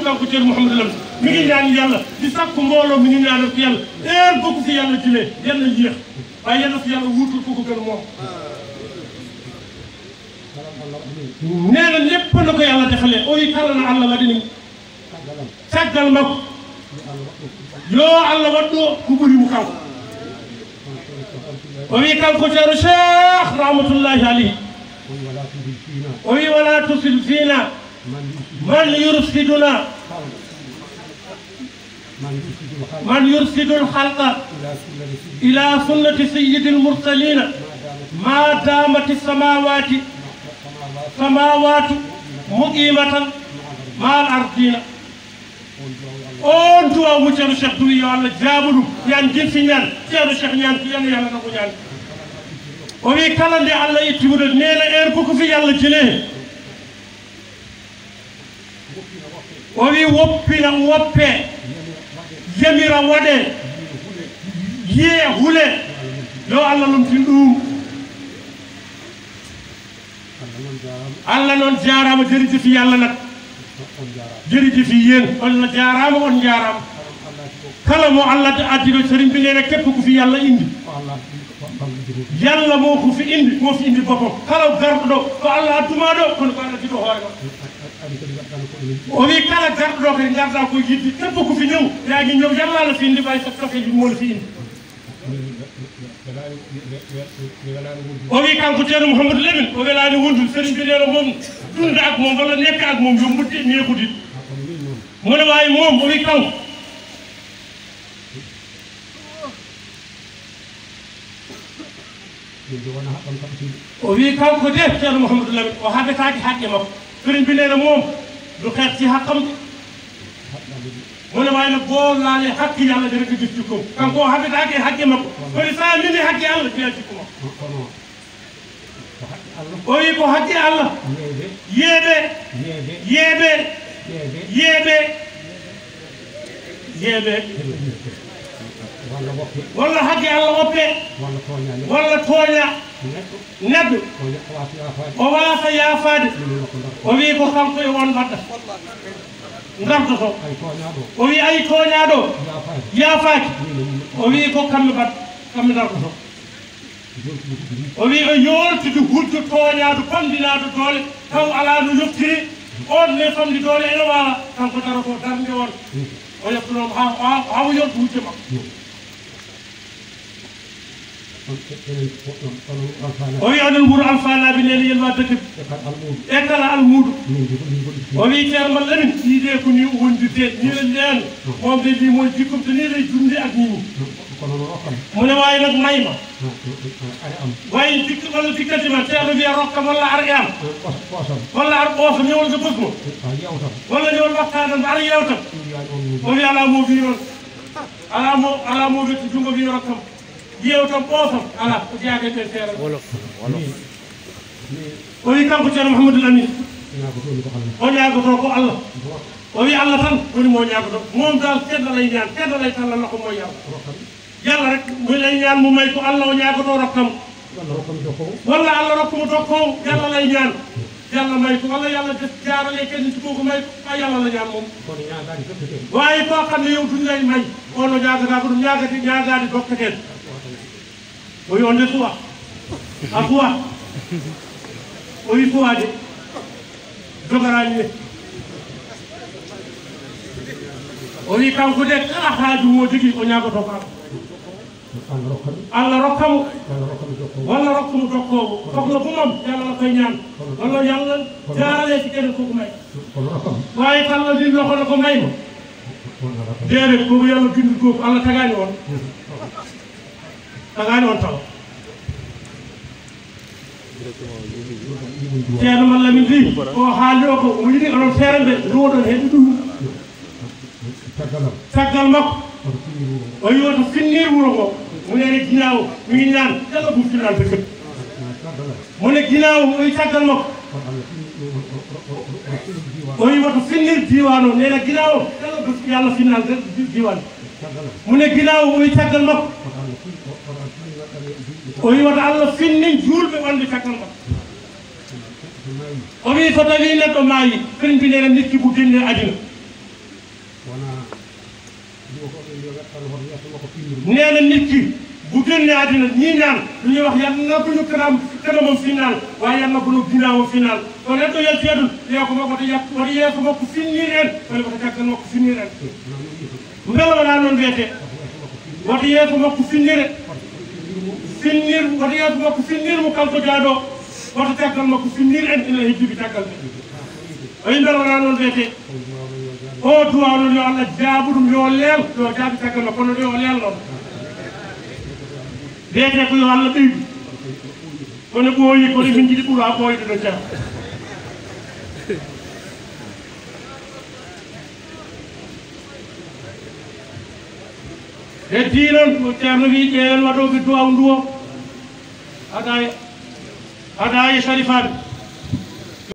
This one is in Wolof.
kanko Ceerno Mouhamadou Lam mi ngi ñaan yàlla di sakku mbooloo mi ngi ñaanal ko yàlla heure bokku fi yàlla jëlee yàlla yéex waaye yàlla fi yàlla wuutul ko ko gën moom nee na lépp na ko yàlla defalee o wi kala no allah waɗini caggal makko yo allah waɗɗo ko ɓuri mo kanko o wi kanko ceero cheikh rahmatullahi alayhi o wi wala tusil fina man yursiduna من يرشد الخلق إلى سنة سيد المرسلين ما دامت السماوات سماوات مقيمة مع الأرضين on duwa mu ceerno cheikh duwi yo allah jaabuɗum yan jinsi ñaan ceerno cheikh ñaan ko yanno yàlla kako ñaan o wi kala nde allah ittimude neena heure koko fi yàlla jele o wi woppina woppe yamira waɗe yiye hule yo allah lomtin ɗum allah noon jarama jërëjëfi yàlla nag jërëjëfi yéen on jarama on jarama kala mo allah addiɗo sëriñ bi neena képp ku fi yàlla indi yàlla moo ko fi indi moo fi indi boppam kala garɗo ɗo ko allah adduma ɗo kono ko allah addiɗo hoore ma o wi kala garɗo ɗo kadi garda ko yidde képp ko fi ñëw yaagi ñëw yàlla la fi indi ɓay so tokeji mo la fi indi o wi kanko ceerno mouhamadou lamin o welani wondude sëriñ bi neeno moom ɗumde ak moom walla nekk ak moom yo mudde neekudit mone wawi moom o wi kanko o wi kanko de ceerno mouhamadou lamin o haɓetaki haqqe makko sëriñ bi neena moom du xeet ci haqqam de mu ne waaye nag boo laalee hakki yàlla dana ko gis jikkoom kanko o haɓetaake haqqe makko kono sa mini haqqe allah fiya jikko makko o wi ko haqqe allah yeeɓe yeeɓe yeeɓe yeeɓe walla haqqe allah woppe walla tooña neɗɗo o waasa yaafaade o wi ko kanko e won mbaɗɗa gardoto o wi ay tooñaaɗo yaafaaki o wi ko kamɓe mbaɗ kamɓe dardoto o wi o yooltude hujjo tooñaado famdinaaɗo doole taw alaa no yoftiri on ne famdi doole ene waawa kanko daroto darnde on o yettonomo ha hawo yoltu hujjo makko o wi onon wuuro alfanaɓe nene yelma dëkk e kala almuuɗo o wi ceerno mal lamin ɗiɗe ko ni wondirde ni len nden momde mbimo jikkum to ni ley jumde ak nini mune wawi nag mayma wayi dikk walla dikkante ma ceerno wiya rokkam walla ar e am walla ar ɓoosa ñewol so bëgmo walla ñewol wattadam ara yewtam o wi ala mo wi noon ala mo ala mo wetti jungo wi rokkam yewtam ɓoosam ala ko jeeyatete seeɗa o wi kanko ceerno mouhamadoul amin o ñaagoto ko allah o wi allah tan woni mo ñaagoto moom dal teddalay ñaan teddalay talla nako mo yalla yalla rek mo lay ñaan mo may ko allah o ñaagoto rokkam walla allah rokkamo dokkowo yalla lay ñaan yalla may ko walla yalla def jaarale kadi ci koko may ko a yalla la ñaan moom wawi ko xam ne yow duñ lay may ono ñaagata ko ɗum ñaagati ñaagade dokkaten o wi on de suwa a suwa o wi suwade jogarani ne o wi kanko de kala haaju mo jogui o ñagoto ko allah rokkamo walla rokkamo dokkowo sohla ko mam yalla la koye ñaan walla yalla jarale si kene koko may wawi kala din lokono ko mayma déedéet koko yalla bindi goof allah tagani on tagani on tawa ceerno malla min wi o haalde o ko o yiɗi onon feere mbe ruwoɗon heeɗi ɗum caggal makko o wi oto finnir wuro ngo mu nene ginaawo mi ngi ñaan kala buftinante kët mu ne ginaawo o wi caggal makko o wi woto finnir diwan o nena ginaawo kala bufti yallah finnante diwan mu ne ginaawo o wi caggal makko o wi woto allah finnin juulɓe wonde caggal makko o wi so tawi neɗɗo maayi sëriñ bi nena nit ki bu génne adina nee na nit ki bu génnee àddina ñii ñaan lu ñuy wax yàlla na bu ñu kanam kanamam final waaye yàlla bu ñu ginnaawam final kon ren yel feedul yo ko makko to yak woto yeeso makko finnir en walla woto caggal makko finnir en mbela wona noon wiyete woto yeeso makko finnire finnir woto yeeso makko finnir mo kanko jaaɗo woto caggal makko finnir en ina heddiɓe caggal ɓe oyi mbela wona noon wiyete o duwaw noon yo allah jaabu ɗum yo leel yo jaabi caggal makko kono yo leel noon wiyete ko yo allah ɓeydu kono ɓooyi kono min jiɗi ɓuura ɓooyde ɗo jam heddi noon ceerno wi ƴeewen waɗoɓe duwaw ndu o aɗa aɗa e sarifaɓe